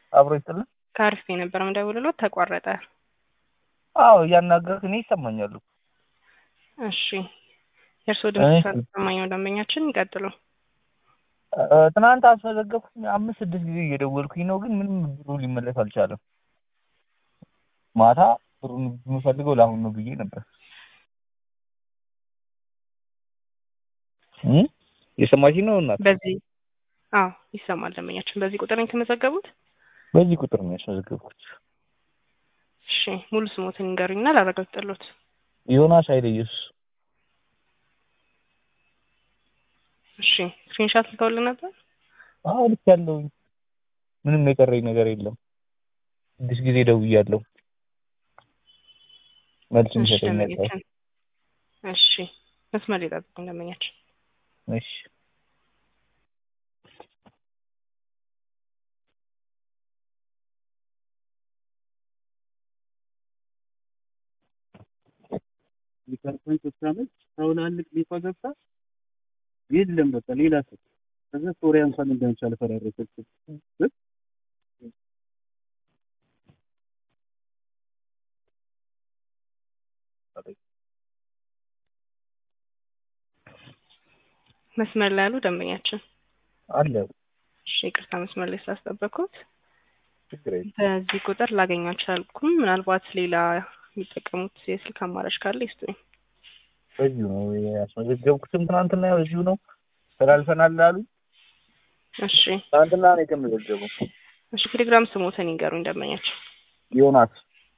አብሮ ይስጥልን። ከአርፌ ነበር የምደውልሎት ተቋረጠ። አዎ እያናገርክ እኔ ይሰማኛሉ። እሺ የእርስዎ ድምጽ ሳይሰማኝ ነው ደንበኛችን ይቀጥሉ። እ፣ ትናንት አስመዘገብኩኝ አምስት ስድስት ጊዜ እየደወልኩኝ ነው፣ ግን ምንም ብሩ ሊመለስ አልቻለም። ማታ ብሩን የምፈልገው ለአሁን ነው ብዬ ነበር። እ? የሰማሽኝ ነው እናት? በዚህ አዎ ይሰማል ደንበኛችን። በዚህ ቁጥር ነው የተመዘገቡት? በዚህ ቁጥር ነው ያስመዘገብኩት። እሺ ሙሉ ስሞትን ይንገሩኝና ላረጋግጥልዎት። ዮናስ ኃይለ ኢየሱስ። እሺ ስክሪንሻት ልከውልን ነበር? አዎ ልክ ያለውኝ ምንም የቀረኝ ነገር የለም። ስድስት ጊዜ ደውያለሁ። መልስ እሺ የሚሰጠኝ ነበር። ደንበኛችን እሺ መስመር ይጠብቁኝ ደንበኛችን። እሺ ሊቀርፈን ስትራመች ሰውን አንቅ ሊፋ ገብታ የለም በቃ ሌላ ሰው ከዛ ሶሪያ እንኳን እንዳንቻል ፈራረሰች። መስመር ላይ ያሉ ደንበኛችን አለ እሺ ይቅርታ መስመር ላይ ስላስጠበቅኩት። ችግር የለም። በዚህ ቁጥር ላገኘው አልቻልኩም። ምናልባት ሌላ የሚጠቀሙት የስልክ አማራጭ ካለ ይስጡኝ። በዚሁ ነው ያስመዘገብኩትም ትናንትና በዚሁ ነው ተላልፈናል አሉ። እሺ ትናንትና ነው የተመዘገበው። እሺ ቴሌግራም ስሞትን ይንገሩኝ ደንበኛችን። ዮናስ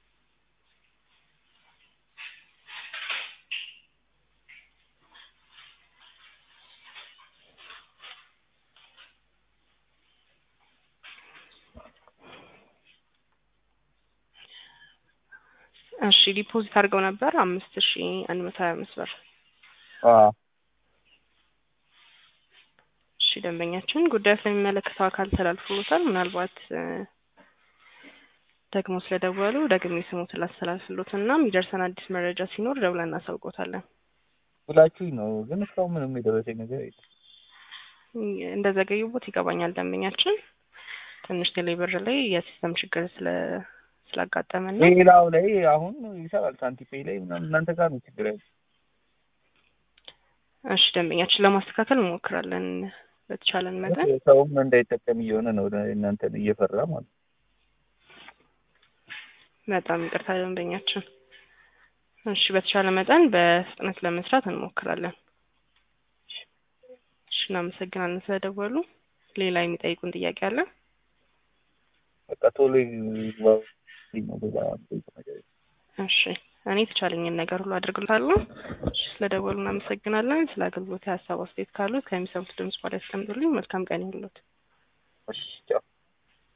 እሺ ዲፖዚት አድርገው ነበር አምስት ሺ አንድ መቶ ሀያ አምስት ብር። አዎ እሺ ደንበኛችን ጉዳዩ ስለሚመለከተው አካል ተላልፎሎታል። ምናልባት እ፣ ደግሞ ስለደወሉ ደግሜ ስሞትን ላስተላልፍሎት እና የሚደርሰን አዲስ መረጃ ሲኖር ደውለን እናሳውቆታለን። ብላችሁኝ ነው፣ ግን እስካሁን ምንም የደረሰኝ ነገር የለም። እንደዘገዩቦት ይገባኛል ደንበኛችን። ትንሽ ቴሌብር ላይ የሲስተም ችግር ስለ ስላጋጠመን ነው። ሌላው ላይ አሁን ይሰራል፣ ሳንቲፔይ ላይ ምናምን እናንተ ጋር ነው ችግር ያለው። እሺ ደንበኛችን ለማስተካከል እንሞክራለን በተቻለን መጠን። ሰውም እንዳይጠቀም እየሆነ ነው እናንተን እየፈራ ማለት ነው። በጣም ይቅርታ ደንበኛችን። እሺ በተቻለ መጠን በፍጥነት ለመስራት እንሞክራለን። እሺ እናመሰግናለን ስለደወሉ። ሌላ የሚጠይቁን ጥያቄ አለ? በቃ ቶሎ ይግባ ነው ሌላ የምጠይቀው ነገር የለም። እሺ እኔ የተቻለኝን ነገር ሁሉ አድርግልታለሁ። እሺ ስለደወሉ እናመሰግናለን። ስለ አገልግሎት ሀሳብ አስተያየት ካሉት ከሚሰሙት ድምጽ በኋላ ያስቀምጡልኝ። መልካም ቀን ይሁንልዎት። እሺ ቻው።